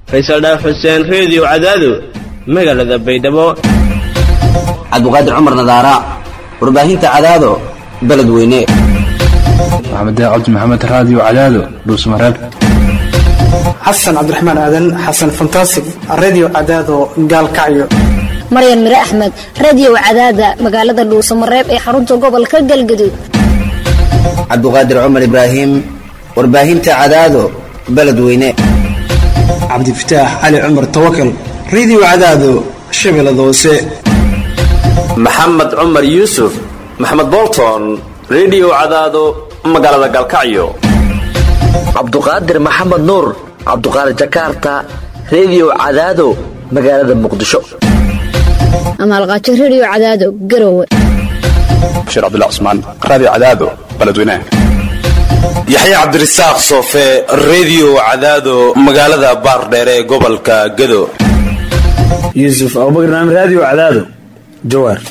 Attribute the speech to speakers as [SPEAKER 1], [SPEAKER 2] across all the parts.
[SPEAKER 1] faysal dhaaf xuseen reediyo cadaado magaalada baydhabo
[SPEAKER 2] cabdiqaadir cumar nadaara warbaahinta cadaado beledweyne
[SPEAKER 3] maxamed cabdi maxamed raadiyo cadaado dhuusmareeb
[SPEAKER 4] xasan cabdiraxmaan aadan xasan fantasig redio cadaado gaalkacyo
[SPEAKER 5] maryan mire axmed radio cadaada magaalada dhuusamareeb ee xarunta gobolka galgaduud
[SPEAKER 2] cabdiqaadir cumar ibraahim warbaahinta cadaado beledweyne
[SPEAKER 4] cabdifataax cali cumar tawakal redio cadaado shabeellada hoose
[SPEAKER 6] maxamed cumar yuusuf maxamed bolton redio cadaado magaalada galkacyo
[SPEAKER 7] cabduqaadir maxamed nuur cabduqaadir jakarta redio cadaado magaalada muqdisho
[SPEAKER 5] amaalqaajo radio cadaado garowe
[SPEAKER 3] bashiir cabdilla cusmaan raadiyo cadaado beledweynaha
[SPEAKER 8] yaxya cabdirasaaq soofe redio cadaado magaalada baardheere ee gobolka gado
[SPEAKER 9] yuusuf abubakar naam raadiyo cadaado jawaar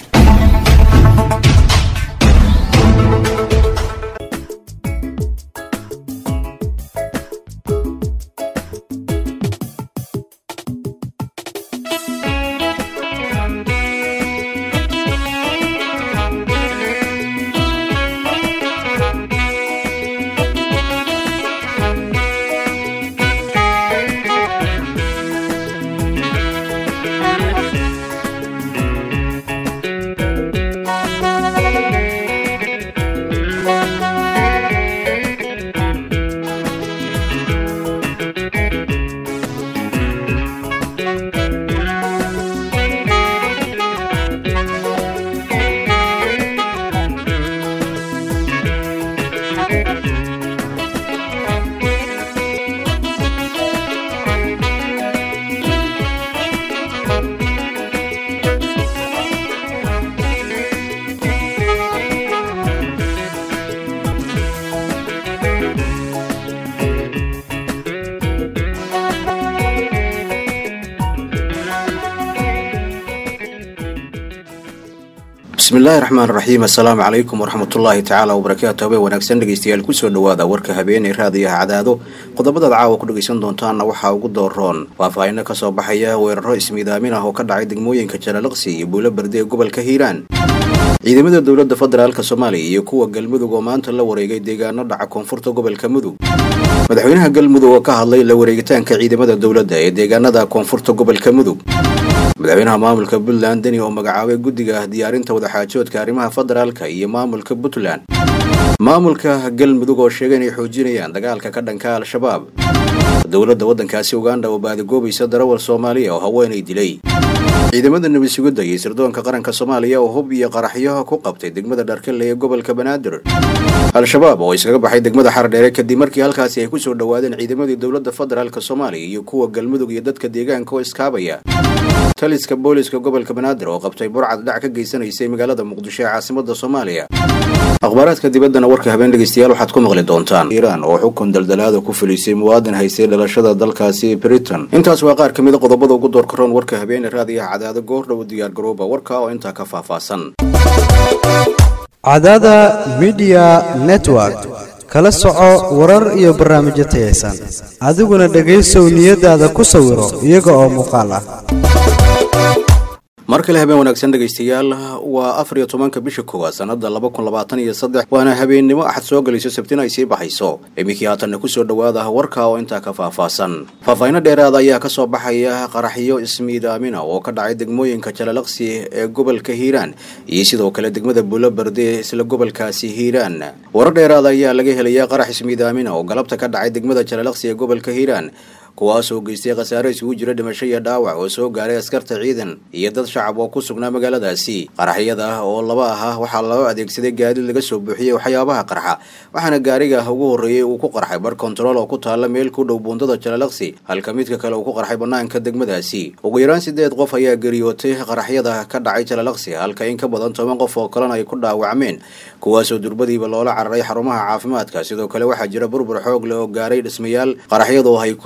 [SPEAKER 10] bismillaahi raxmaan raxiim assalaamu calaykum waraxmatullaahi tacaala wabarakaatu habeen wanaagsan dhegeystayaal kusoo dhowaada warka habeeney raadiyaha cadaado qodobadaad caawa ku dhegaysan doontaanna waxaa ugu dooroon faahfaahino kasoo baxaya weeraro ismiidaamin ah oo ka dhacay degmooyinka jalalaqsi iyo buulo berde ee gobolka hiiraan ciidamada dowladda federaalk soomaaliya iyo kuwa galmudug oo maanta la wareegay deegaano dhaca koonfurta gobolka mudug madaxweynaha galmudug oo ka hadlay la wareegitaanka ciidamada dowladda ee deegaanada koonfurta gobolka mudug madaxweynaha maamulka puntland deni oo magacaabay guddiga diyaarinta wadaxaajoodka arrimaha federaalka iyo maamulka puntland maamulka galmudug oo sheegay inay xoojinayaan dagaalka ka dhanka al-shabaab dowladda waddankaasi uganda oo baadigoobaysa darawal soomaaliya oo haweenay dilay ciidamada nebi sugidda iyo sirdoonka qaranka soomaaliya oo hub iyo qaraxyo ku qabtay degmada dharkale ee gobolka banaadir al-shabaab oo iskaga baxay degmada xardheere kadib markii halkaasi ay kusoo dhowaadeen ciidamadii dowladda federaalk soomaaliya iyo kuwa galmudug iyo dadka deegaanka oo iskaabaya taliska booliska gobolka banaadir oo qabtay burcad dhac ka geysanaysay magaalada muqdisho ee caasimada soomaaliya akhbaaraadka dibaddana warka habeen dhegeystayaal waxaad ku maqli doontaan iiraan oo xukun daldalaada ku fulisay muwaadin haystay dhalashada dalkaasi britain intaas waa qaar ka mida qodobada ugu door karoon warka habeene raadiyaha cadaado goordhow diyaar garooba warka oo intaa ka faahfaahsan
[SPEAKER 11] cadaada midiya network kala soco warar iyo barnaamijyo tayaysan adiguna dhegaysow niyadaada ku sawiro iyaga oo muuqaal ah
[SPEAKER 10] mar kale habeen wanaagsan dhegaystayaal waa afar iyo tobanka bisha koowaad sanada laba kun labaatan iyo saddex waana habeennimo axad soo galayso sabtina ay sii baxayso iminkii haatanna kusoo dhowaada warka oo intaa ka faahfaahsan faahfaahino dheeraada ayaa kasoo baxaya qaraxyo ismiidaamina oo ka dhacay degmooyinka jalalaqsi ee gobolka hiiraan iyo sidoo kale degmada buulo berde ee isla gobolkaasi hiiraan warar dheeraada ayaa laga helaya qarax ismiidaamina oo galabta ka dhacay degmada jalalaqsi ee gobolka hiiraan kuwaas oo geystay khasaare isugu jira dhimasho iyo dhaawac oo soo gaaray askarta ciidan iyo dad shacab oo ku sugnaa magaaladaasi qaraxyada oo laba ah waxaa loo adeegsaday gaadiid laga soo buuxiyey waxyaabaha qarxa waxaana gaariga ugu horreeyey uu ku qarxay bar kontarool oo ku taalla meel ku dhow buundada jalalaqsi halka midka kale uu ku qarxay bannaanka degmadaasi ugu yaraan sideed qof ayaa geriyootay qaraxyada ka dhacay jalalaqsi halka in ka badan toban qof oo kalena ay ku dhaawacmeen kuwaasoo durbadiiba loola cararay xarumaha caafimaadka sidoo kale waxaa jira burbur xoog leh oo gaaray dhismayaal qaraxyadu ay kusoo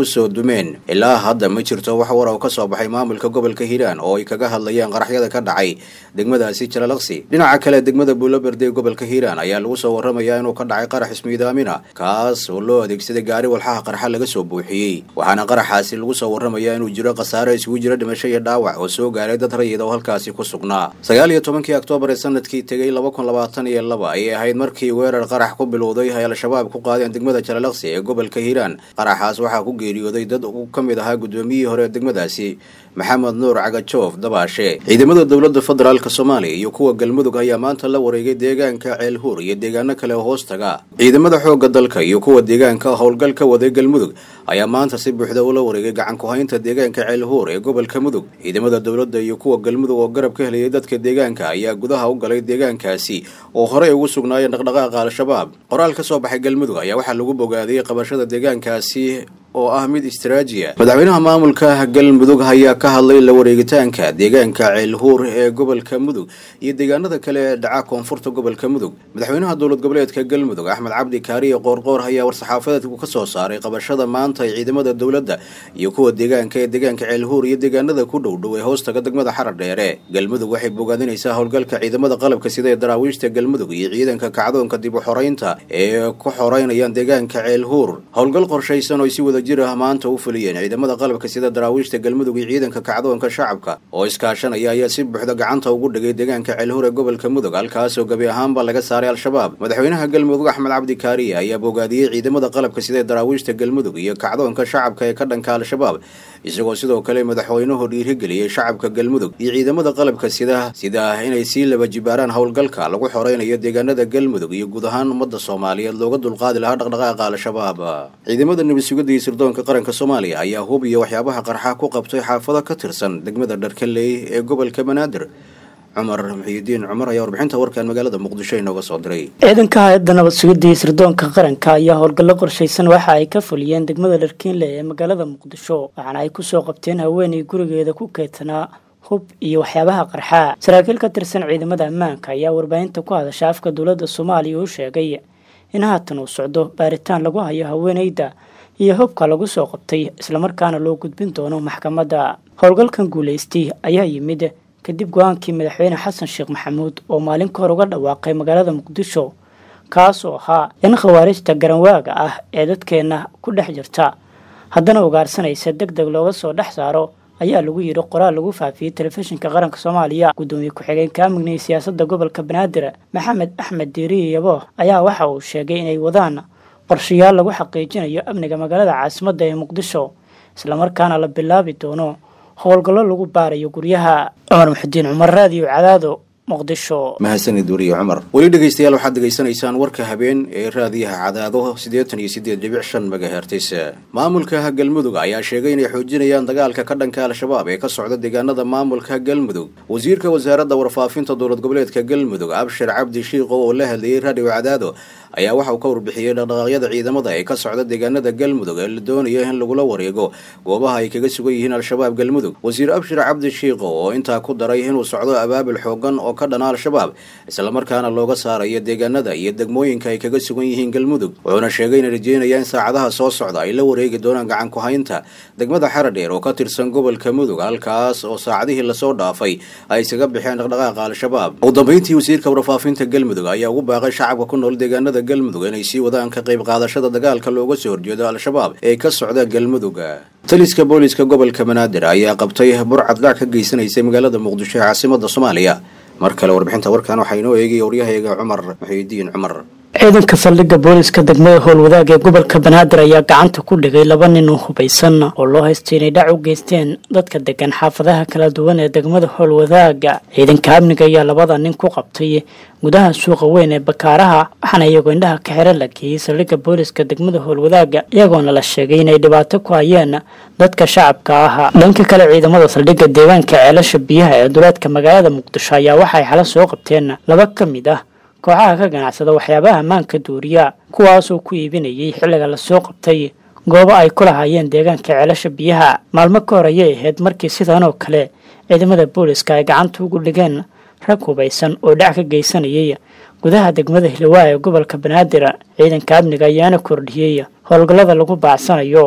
[SPEAKER 10] dumeen ilaa hadda ma jirto wax war oo ka soo baxay maamulka gobolka hiiraan oo ay kaga hadlayaan qaraxyada ka dhacay degmadaasi jalalaqsi dhinaca kale degmada buuloberde ee gobolka hiiraan ayaa lagu soo warramayaa inuu ka dhacay qarax ismiidaamina kaas oo loo adeegsaday gaari walxaha qarxa laga soo buuxiyey waxaana qaraxaasi lagu soo warramayaa inuu jiro khasaare isugu jira dhimasho iyo dhaawac oo soo gaaray dad rayid oo halkaasi ku sugnaa sagaal iyo tobankii oktoobar ee sanadkii tegay laba kun labaatan iyo laba ayay ahayd markii weerar qarax ku bilowday ay al-shabaab ku qaadeen degmada jalalaqsi ee gobolka hiiraan qaraxaas waxaa ku geeriyooday dad uu ka mid ahaa guddoomiyihii hore ee degmadaasi maxamed nuur cagajoof dabaashe ciidamada dowladda federaalk soomaaliya iyo kuwa galmudug ayaa maanta la wareegay deegaanka ceelhuur iyo deegaano kale oo hoos taga ciidamada xoogga dalka iyo kuwa deegaanka howlgal ka waday galmudug ayaa maanta si buuxda ula wareegay gacan ku-haynta deegaanka ceelhuur ee gobolka mudug ciidamada dowladda iyo kuwa galmudug oo garab ka helayay dadka deegaanka ayaa gudaha u galay deegaankaasi oo horey ugu sugnaayeen dhaqdhaqaaqa al-shabaab qoraal ka soo baxay galmudug ayaa waxaa lagu bogaadiyey qabashada deegaankaasi oo ah mid istraajiya madaxweynaha maamulka galmudug ayaa ka hadlay la wareegitaanka deegaanka ceelhuur ee gobolka mudug iyo deegaanada kale ee dhaca koonfurta gobolka mudug madaxweynaha dowlad goboleedka galmudug axmed cabdi kaariye qoorqoor ayaa war-saxaafadeedku ka soo saaray qabashada maanta ee ciidamada dowladda iyo kuwa deegaanka ee deegaanka ceelhuur iyo deegaanada ku dhow dhow ee hoostaga degmada xarar dheere galmudug waxay bogaadinaysaa howlgalka ciidamada qalabka sida ee daraawiishta galmudug iyo ciidanka kacdoonka dib u xoreynta ee ku xoreynayaan deegaanka ceelhuur howlgal qorshaysan oo si wada jir ah maanta u fuliyeen ciidamada qalabka sida daraawiishta galmudug iyo ciidanka kacdoonka shacabka oo iskaashanaya ayaa si buuxda gacanta ugu dhigay deegaanka ceelhuur ee gobolka mudug halkaasoo gebi ahaanba laga saaray al-shabaab madaxweynaha galmudug axmed cabdi kaariye ayaa bogaadiyey ciidamada qalabka sida ee daraawiishta galmudug iyo kacdoonka shacabka ee ka dhanka al-shabaab isagoo sidoo kale madaxweynuhu dhiirigeliyey shacabka galmudug iyo ciidamada qalabka sida sida inay sii laba jibaaraan howlgalka lagu xoreynayo deegaanada galmudug iyo guud ahaan ummadda soomaaliyeed looga dulqaadi lahaa dhaqdhaqaaqa al-shabaab ciidamada nabadsugadda iyo sirdoonka qaranka soomaaliya ayaa hub iyo waxyaabaha qarxa ku qabtay xaafado ka tirsan degmada dharkaley ee gobolka banaadir cumar muxiyidiin cumar ayaa warbixinta warkan magaalada muqdisho inooga soo diray
[SPEAKER 12] ciidanka hay-adda nabad sugidda iyo sirdoonka qaranka ayaa howlgallo qorshaysan waxa ay ka fuliyeen degmada dharkiinle ee magaalada muqdisho waxaana ay kusoo qabteen haweenay gurigeeda ku keedsanaa hub iyo waxyaabaha qarxaa saraakiil ka tirsan ciidamada ammaanka ayaa warbaahinta ku hadasha afka dowladda soomaaliya u sheegay in haatan uu socdo baaritaan lagu hayo haweenayda iyo hubka lagu soo qabtay islamarkaana loo gudbin doono maxkamadda howlgalkan guulaystay ayaa yimid kadib go-aankii madaxweyne xasan sheekh maxamuud oo maalin ka hor uga dhawaaqay magaalada muqdisho kaas oo ahaa in khawaarijta garanwaaga ah ee dadkeenna ku dhex jirta haddana ugaarsanaysa deg deg looga soo dhex saaro ayaa lagu yidhi qoraal lagu faafiyey telefishinka qaranka soomaaliya guddoomiye ku-xigeenka amniga iyo siyaasadda gobolka banaadir maxamed axmed diiriye yabo ayaa waxa uu sheegay inay wadaan qorshayaal lagu xaqiijinayo amniga magaalada caasimadda ee muqdisho islamarkaana la bilaabi doono howlgallo lagu baarayo guryaha cumar muxudiin cumar raadiyo cadaado muqdisho
[SPEAKER 10] mahadsanid weriye cumar weli dhegaystayaal waxaad degaysanaysaan warka habeen ee raadiyaha cadaado siddeetan iyo siddeed dhibic shan megahertis maamulka galmudug ayaa sheegay inay xoojinayaan dagaalka ka dhanka al-shabaab ee ka socda deegaanada maamulka galmudug wasiirka wasaaradda warfaafinta dowlad goboleedka galmudug abshir cabdi shiiqo oo la hadlayey raadiyo cadaado ayaa waxa uu ka warbixiyey dhaqdhaqaaqyada ciidamada ee ka socda deegaanada galmudug ee la doonayo in lagula wareego goobaha ay kaga sugan yihiin al-shabaab galmudug wasiir abshir cabdi shiiqo oo intaa ku daray inuu socdo abaabul xoogan oo ka dhana al-shabaab islamarkaana looga saarayo deegaanada iyo degmooyinka ay kaga sugan yihiin galmudug wuxuuna sheegay inay rajeynayaan saacadaha soo socda ay la wareegi doonaan gacan ku-haynta degmada xaradheer oo ka tirsan gobolka mudug halkaas oo saacadihii lasoo dhaafay ay isaga bixeen dhaqdhaqaaqa al-shabaab ugu dambeyntii wasiirka warfaafinta galmudug ayaa ugu baaqay shacabka ku nool deegaanada galmudug inay sii wadaan ka qayb qaadashada dagaalka looga soo horjeedo al-shabaab ee ka socda galmudug taliska booliska gobolka banaadir ayaa qabtay burcad dhac ka geysanaysay magaalada muqdisho ee caasimada soomaaliya mar kale warbixinta warkan waxaa inoo eegaya waryahayaga cumar muxiidiin cumar
[SPEAKER 12] ciidanka saldhigga booliska degmada howlwadaag ee gobolka banaadir ayaa gacanta ku dhigay laba nin oo hubaysan oo loo haystay inay dhac u geysteen dadka degan xaafadaha kala duwan ee degmada howlwadaaga ciidanka amniga ayaa labada nin ku qabtay gudaha suuqa weyn ee bakaaraha waxaana iyagoo indhaha ka xiran la geeyey saldhigga booliska degmada howlwadaaga iyagoona la sheegay inay dhibaato ku hayeen dadka shacabka ah dhanka kale ciidamada saldhigga deegaanka ceelasha biyaha ee duleedka magaalada muqdisho ayaa waxay xala soo qabteen laba ka mid ah kooxaha ka ganacsada waxyaabaha ammaanka duuriya kuwaasoo ku iibinayay xilliga lasoo qabtay goobo ay ku lahaayeen deegaanka ceelasha biyaha maalmo ka hor ayay ahayd markii sidan oo kale ciidamada booliska ay gacanta ugu dhigeen rag hubaysan oo dhac ka geysanayay gudaha degmada hilawaa ee gobolka banaadir ciidanka amniga ayaana kordhiyey howlgallada lagu baacsanayo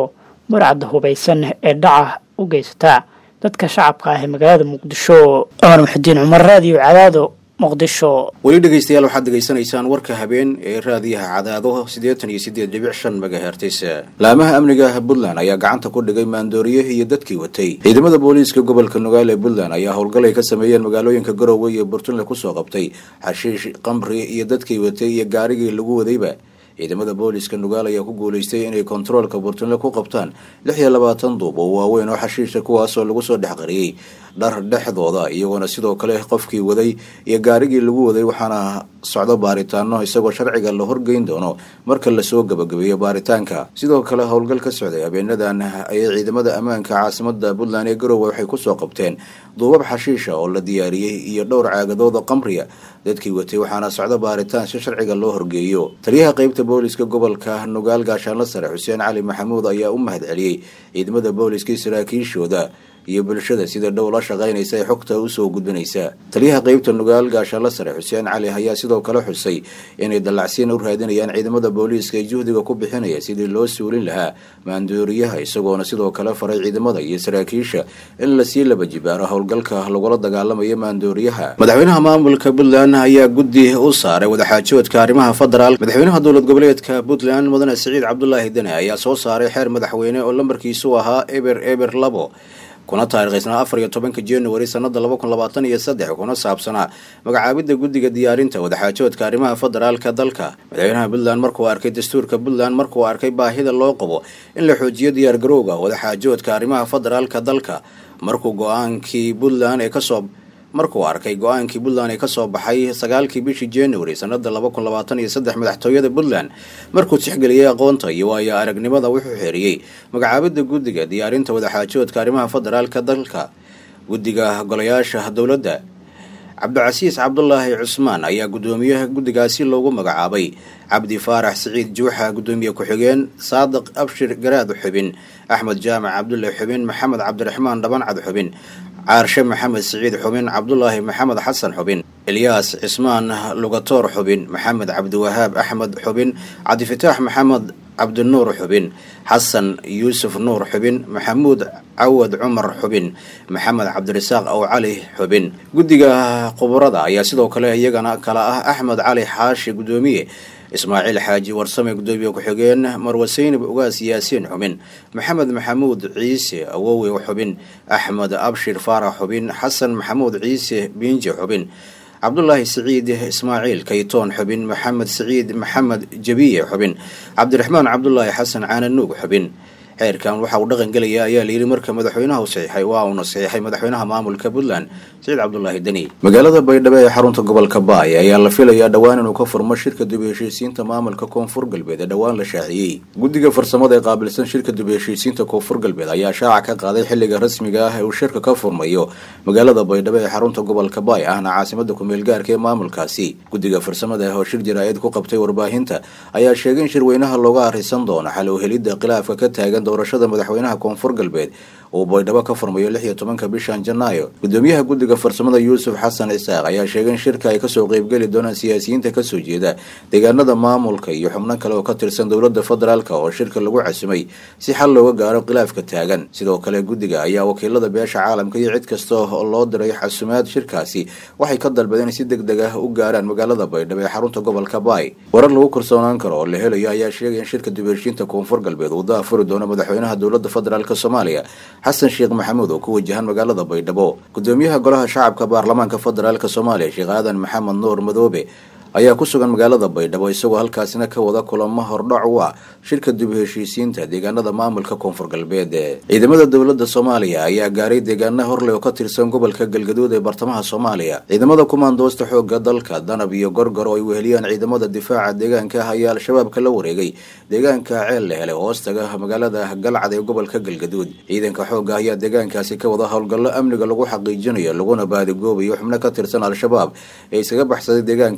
[SPEAKER 12] burcadda hubaysan ee dhaca u geysata dadka shacabka ah ee magaalada muqdisho cumar muxudiin cumar raadiyo cadaado muqdisho
[SPEAKER 10] weli dhegaystayaal waxaad degaysanaysaan warka habeen ee raadiyaha cadaado siddeetan iyo siddeed dhibic shan megahertis laamaha amniga puntland ayaa gacanta ku dhigay maandooriye iyo dadkii watay ciidamada booliiska gobolka nugaal ee puntland ayaa howlgal ay ka sameeyeen magaalooyinka garowe iyo burtunle kusoo qabtay xashiish qamri iyo dadkii watay iyo gaarigii lagu wadayba ciidamada booliiska nugaal ayaa ku guuleystay inay kontaroolka burtunle ku qabtaan lix iyo labaatan duub oo waaweyn oo xashiisha kuwaasoo lagu soo dhex qariyey dhar dhexdooda iyagoona sidoo kale qofkii waday iyo gaarigii lagu waday waxaana socdo baaritaano isagoo sharciga la horgeyn doono marka lasoo gabagabeeyo baaritaanka sidoo kale howlgal ka socday habeenadan ayay ciidamada ammaanka caasimada puntland ee garowe waxay kusoo qabteen duubab xashiisha oo la diyaariyey iyo dhowr caagadood oo qamriya dadkii watay waxaana socdo baaritaan si sharciga loo horgeeyo taliyaha qeybta booliska gobolka nugaal gaashaanla sare xuseen cali maxamuud ayaa u mahad celiyey ciidamada booliska saraakiishooda iyo bulshada sida dhow la shaqaynaysa ee xogta usoo gudbinaysa taliyaha qeybta nugaal gaashaanla sare xuseen cali ayaa sidoo kale xusay inay dallacsiin u raadinayaan ciidamada booliiska ee juhdiga ku bixinaya sidii loo suulin lahaa maandooriyaha isagoona sidoo kale faray ciidamada iyo saraakiisha in lasii laba jibaaro howlgalka lagula dagaalamayo maandooriyaha madaxweynaha maamulka puntland ayaa guddi u saaray wadaxaajoodka arrimaha federaal madaxweynaha dowlad goboleedka puntland mudane siciid cabdulaahi dene ayaa soo saaray xeer madaxweyne oo lambarkiisu ahaa eber eber labo kuna taariikhaysnaa afar iyo tobanka january sanada laba kun labaatan iyo saddex kuna saabsanaa magacaabidda guddiga diyaarinta wadaxaajoodka arrimaha federaalka dalka madaxweynaha puntland markuu arkay dastuurka puntland markuu arkay baahida loo qabo in la xoojiyo diyaargarowga wadaxaajoodka arrimaha federaalka dalka markuu go-aankii puntland ee kasoo markuu arkay go-aankii puntland ee kasoo baxay sagaalkii bishii january sanada laba kun labaatan iyo saddex madaxtooyada puntland markuu tixgeliyey aqoonta iyo waayo aragnimada wuxuu xeeriyey magacaabidda guddiga diyaarinta wadaxaajoodka arrimaha federaalka dalka guddiga golayaasha dowladda cabdicasiis cabdulaahi cusmaan ayaa guddoomiyaha guddigaasi loogu magacaabay cabdi faarax siciid juuxa guddoomiye ku-xigeen saadiq abshir garaad xubin axmed jaamac cabdulle xubin maxamed cabdiraxmaan dhabancad xubin caarshe maxamed siciid xubin cabdulaahi maxamed xasan xubin ilyaas cismaan lugatoor xubin maxamed cabdiwahaab axmed xubin cabdifataax maxamed cabdinuur xubin xasan yuusuf nuur xubin maxamuud cawad cumar xubin maxamed cabdirasaaq ow cali xubin guddiga khuburada ayaa sidoo kale iyagana kala ah axmed cali xaashi guddoomiye ismaaciil xaaji warsame guddoomiye ku-xigeen marwaseynib ugaas yaasiin xubin maxamed maxamuud ciise awowe xubin axmed abshir faarax xubin xasan maxamuud ciise biinji xubin cabdulaahi siciid ismaaciil kaytoon xubin maxamed siciid maxamed jabiye xubin cabdiraxmaan cabdulaahi xasan caananuug xubin xeerkan waxa uu dhaqan gelaya ayaa layidhi marka madaxweynaha u saxiixay waa uuna saxiixay madaxweynaha maamulka puntland siciid cabdulaahi deni magaalada baydhabo ee xarunta gobolka baay ayaa la filayaa dhowaan inuu ka furmo shirka dib heshiisiinta maamulka koonfur galbeed ee dhowaan la shaaciyey guddiga farsamada ee qaabilsan shirka dib heshiisiinta koonfur galbeed ayaa shaaca ka qaaday xilliga rasmiga ah ee uu shirka ka furmayo magaalada baydhabo ee xarunta gobolka baay ahna caasimada kumeel gaarka ee maamulkaasi guddiga farsamada oo shir jaraa'id ku qabtay warbaahinta ayaa sheegay in shirweynaha looga arrisan doono xal u helidda khilaafka ka taagan doorashada madaxweynaha koonfur galbeed uu baydhabo ka furmayo lix iyo tobanka bishan janaayo gudoomiyaha guddiga farsamada yuusuf xasan isaaq ayaa sheegay in shirka ay kasoo qeybgeli doonaan siyaasiyiinta kasoo jeeda deegaanada maamulka iyo xubno kale oo ka tirsan dowlada federaalk oo shirka lagu casumay si xal looga gaaro khilaafka taagan sidoo kale guddiga ayaa wakiilada beesha caalamka iyo cid kasta oo loo diray xasumaad shirkaasi waxay ka dalbadeen si deg deg ah u gaaraan magaalada baydhabo ee xarunta gobolka baay warar lagu kalsoonaan karo oo la helayo ayaa sheegay in shirka dib heshiinta koonfur galbeed uu daafuri doono madaxweynaha dowlada federaalk soomaaliya xasan sheekh maxamuud oo ku wajahan magaalada baydhabo gudoomiyaha golaha shacabka baarlamaanka federaalk soomaaliya sheekh aadan maxamed nuur madoobe ayaa ku sugan magaalada baydhabo isagoo halkaasina ka wada kulamo hordhac u ah shirka dib heshiisiinta deegaanada maamulka koonfur galbeed ciidamada dowlada soomaaliya ayaa gaaray deegaana horley oo ka tirsan gobolka galgaduud ee bartamaha soomaaliya ciidamada kumaandoosta xooga dalka danab iyo gorgor oo ay weheliyaan ciidamada difaaca deegaanka ah ayaa al-shabaabka la wareegay deegaanka ceel la helay hoostaga magaalada galcad ee gobolka galgaduud ciidanka xooga ayaa deegaankaasi ka wada howlgallo amniga lagu xaqiijinayo laguna baadigoobayo xubno ka tirsan al-shabaab ee isaga baxsaday deegaankaasi kuwa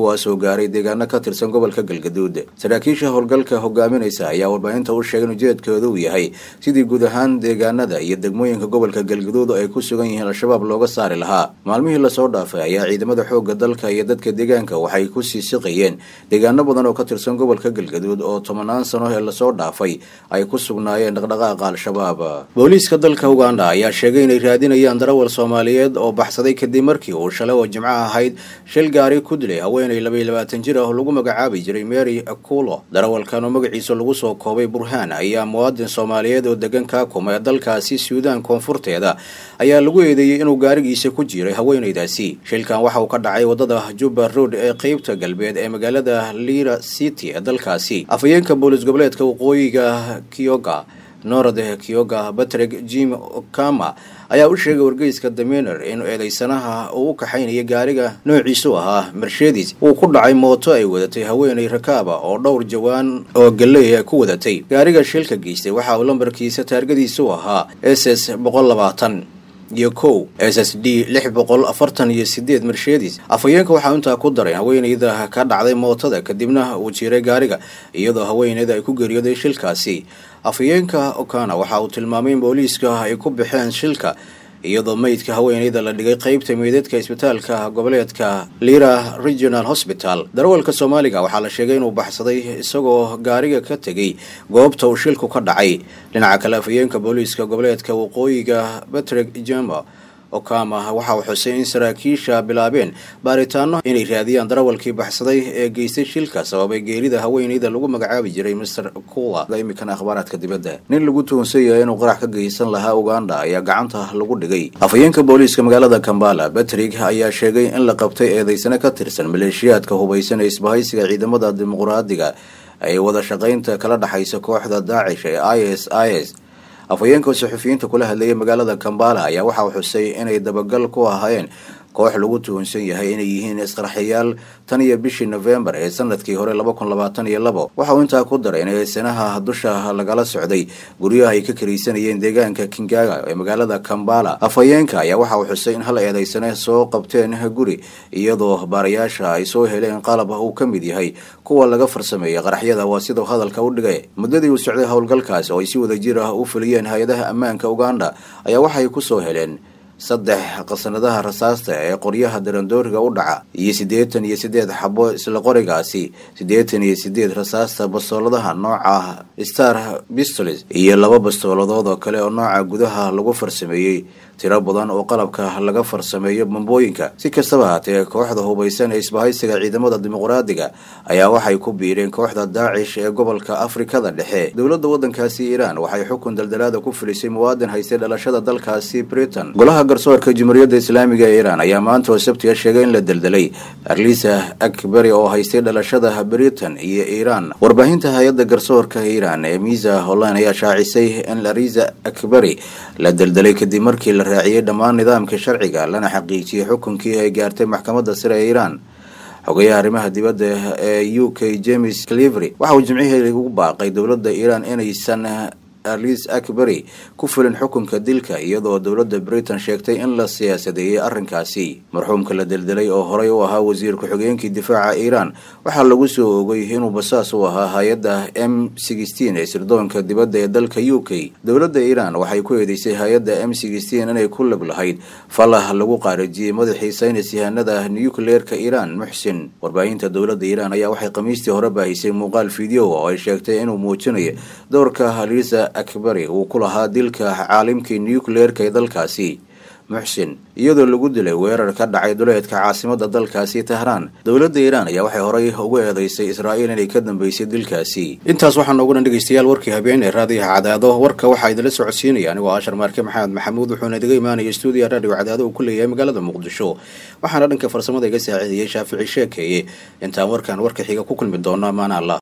[SPEAKER 10] kuwaasoo gaaray deegaano ka tirsan gobolka galgaduud saraakiisha howlgalka hogaaminaysa ayaa warbaahinta u sheegay in ujeedkooda uu yahay sidii guud ahaan deegaanada iyo degmooyinka gobolka galgaduud oo ay ku sugan yihiin al-shabaab looga saari lahaa maalmihii lasoo dhaafay ayaa ciidamada xoogga dalka iyo dadka deegaanka waxay ku sii siqayeen deegaano badan oo ka tirsan gobolka galgaduud oo tobanaan sano ee lasoo dhaafay ay ku sugnaayeen dhaqdhaqaaqa al-shabaab booliiska dalka uganda ayaa sheegay inay raadinayaan darawal soomaaliyeed oo baxsaday kadib markii uu shalay oo jimco ahayd shil gaari ku dilay haweenay labaiyo labaatan jir ah oo lagu magacaabi jiray mary akulo darawalkan oo magaciisa lagu soo koobay burhaan ayaa muwaadin soomaaliyeed oo degan kaakuma ee dalkaasi suudaan koonfurteeda ayaa lagu eedeeyey inuu gaarigiisa ku jiray haweenaydaasi shilkan waxa uu ka dhacay wadada juba road ee qeybta galbeed ee magaalada lira city ee dalkaasi afhayeenka boolis goboleedka waqooyiga kyoga norad kyoga batreg jim okama ayaa u sheegay wargeyska daminer in eedeysanaha uu u kaxaynaya gaariga noociisu ahaa mercedes uu ku dhacay mooto ay wadatay haweenay rakaaba oo dhowr jawaan oo galeya ku wadatay gaariga shilka geystay waxa uu lambarkiisa taargadiisu ahaa s s boqol labaatan iyo kow s s d lix boqol afartan iyo sideed mercedes afhayeenka waxaa intaa ku daray haweenayda ka dhacday mootada kadibna uu jiiray gaariga iyadoo haweenayda ay ku geeriyooday shilkaasi afhayeenka okana waxa uu tilmaamay in booliiska ay ku baxeen shilka iyadoo meydka haweenayda la dhigay qeybta meydadka isbitaalka goboleedka lira regional hosbital darawalka soomaaliga waxaa la sheegay inuu baxsaday isagoo gaariga ka tegay goobta uu shilku ka dhacay dhinaca kale afhayeenka booliiska goboleedka waqooyiga batreg jama okama waxa uu xusay in saraakiisha bilaabeen baaritaano inay raadiyaan darawalkii baxsaday ee geystay shilka sababay geerida haweenayda lagu magacaabi jiray master kula imikan akhbaaraadka dibadda nin lagu tuhunsan yahay inuu qarax ka geysan lahaa uganda ayaa gacanta lagu dhigay afhayeenka booliiska magaalada kambala batrig ayaa sheegay in la qabtay eedeysane ka tirsan maleeshiyaadka hubaysan ee isbahaysiga ciidamada dimuqraadiga ay wada shaqaynta kala dhexaysa kooxda daacish ee i s i s afhayeenka saxufiyiinta kula hadlayay magaalada kambala ayaa waxa uu xusay inay dabagal ku ahaayeen koox lagu tuhunsan yahay inay yihiin isqarxayaal tan iyo bishii nofembar ee sanadkii hore laba kun labaatan iyo labo waxa uu intaa ku daray in eedsanaha dusha lagala socday guryaha ay ka karaysanayeen deegaanka kingaga ee magaalada kambala afhayeenka ayaa waxa uu xusay in hal eedeysane soo qabteen guri iyadoo baarayaasha ay soo heleen qalab uu ka mid yahay kuwa laga farsameeyay qaraxyada waa siduu hadalka u dhigay muddadii uu socday howlgalkaas oo ay si wada jir ah u fuliyeen hay-adaha ammaanka uganda ayaa waxay kusoo heleen saddex qasanadaha rasaasta ee qoryaha darandooriga u dhaca iyo siddeetan iyo siddeed xabo isla qorigaasi siddeetan iyo siddeed rasaasta bastooladaha nooca star pistols iyo laba bastooladood oo kale oo nooca gudaha lagu farsameeyey tiro badan oo qalabka laga farsameeyo bambooyinka si kastaba haatee kooxda hubaysan ee isbahaysiga ciidamada dimuqraadiga ayaa waxay ku biireen kooxda daacish ee gobolka afrikada dhexe dowladda waddankaasi iiraan waxay xukun daldalaada ku filisay muwaadin haystay dhalashada dalkaasi britain golaha garsoorka jumhuuriyadda islaamiga ee iiraan ayaa maanta oo sabtiga sheegay in la deldelay arlisa akbari oo haystay dhalashada britain iyo iiraan warbaahinta hay-adda garsoorka iiraan ee miisa holland ayaa shaacisay in arisa akbari la deldelay kadib markii la raaciyey dhammaan nidaamka sharciga lana xaqiijiyey xukunkii ay gaartay maxkamadda sare ee iiraan xogayaha arrimaha dibadda ee u k james clivery waxa uu jimcihii ugu baaqay dowladda iiraan inaysan arlis akbari ku fulin xukunka dilka iyadoo dowladda britain sheegtay in la siyaasadeeyey arrinkaasi marxuumka la deldelay oo horey u ahaa wasiir ku-xigeenkii difaaca iiraan waxaa lagu soo ogay inuu basaas u ahaa hay-adda m sixteen ee sirdoonka dibadda ee dalka u k dowladda iiraan waxay ku eedeysay hay-adda m sixteen inay ku lab lahayd falah lagu qaarajiyey madaxii saynis yahanada nucleerka iiraan muxsin warbaahinta dowladda iiraan ayaa waxay khamiistii hore baahisay muuqaal video oo ay sheegtay inuu muujinayo doorka halisa akbari uu ku lahaa dilka caalimkii nucleerka ee dalkaasi muxsin iyadoo lagu dilay weerar ka dhacay duleedka caasimada dalkaasi tahraan dowladda iiraan ayaa waxay horey ugu eedeysay israa'iil inay ka dambeysay dilkaasi intaas waxaa noogu dhan dhegeystayaal warkii habeen ee raadiyaha cadaado warka waxaa idinla socodsiinaya anigoo ashar maarke maxamed maxamuud wuxuuna idiga imaanaya stuudiya raadiyo cadaado uu ku leeyahay magaalada muqdisho waxaana dhanka farsamada iga saaciidayay shaafici sheekeeye intaan warkan warka xiga ku kulmi doona maana allah